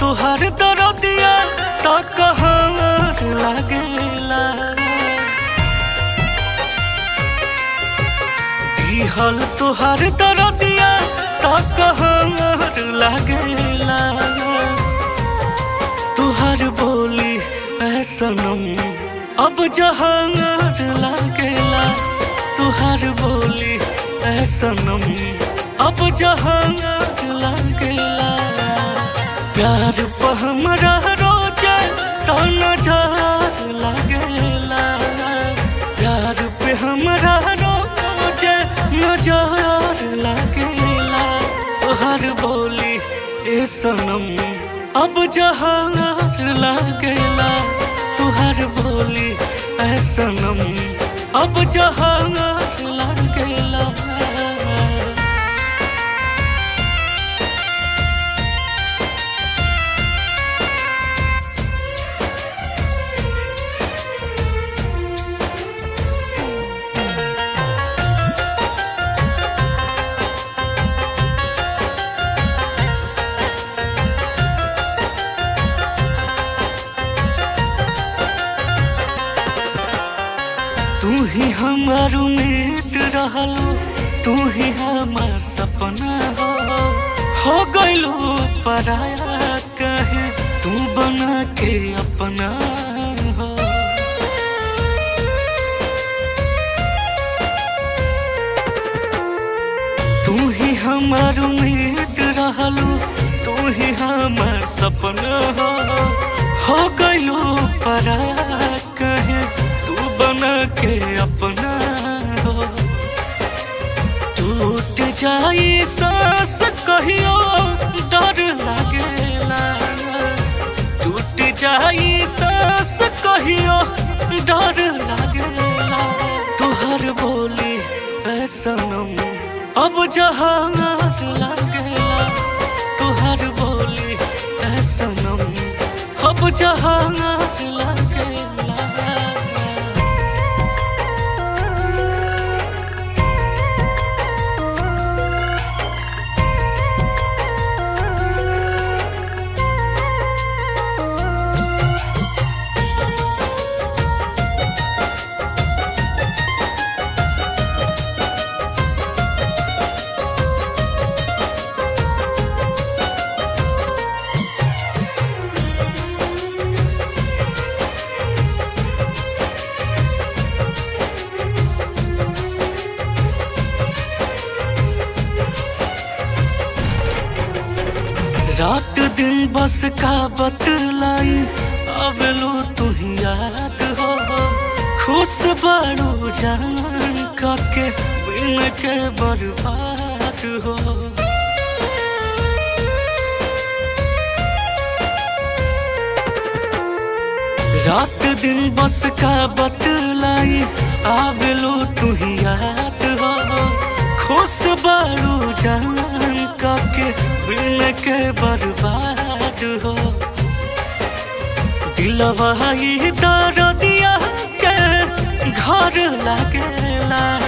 तुहार दरदिया त कहर लागेला दिहल तुहार दरदिया त कहर लागेला तुहार बोली ऐ सनम अब जहांगर लागेला तुहार बोली ऐ सनम अब जहांगर लागेला प्यार पर हमरा रोजे तो नजर लागेला प्यार पे हमरा रोजे नजर लागेला तुहार बोली ए सनम अब जहांगर लागेला तुहार बोली ए सनम अब जहांगर लागेला तू ही हमार उम्मीद रहलो तू ही हमार सपना हो हो गइलो पराया कहे तू बना के अपना हो तू ही हमार उम्मीद रहलो तू ही हमार सपना हो हो गइलो पराया कहे तू बना के अपना हो टूट जाई सांस कहियो डर लागेला टूट जाई सांस कहियो डर लागेला तुहर बोली ऐ सनम अब जहांगत लागेला तुहर बोली ऐ सनम अब जहांगत लागेला रात दिन बस का बतलाई अब लो तू ही याद हो खुश बारू जान के बिन के बर्बाद हो रात दिन बस का बतलाई अब लो तू ही याद हो खुश बारू जान के बिन के बर्बाद हो दिलवा ही दर दिया के घर लागेला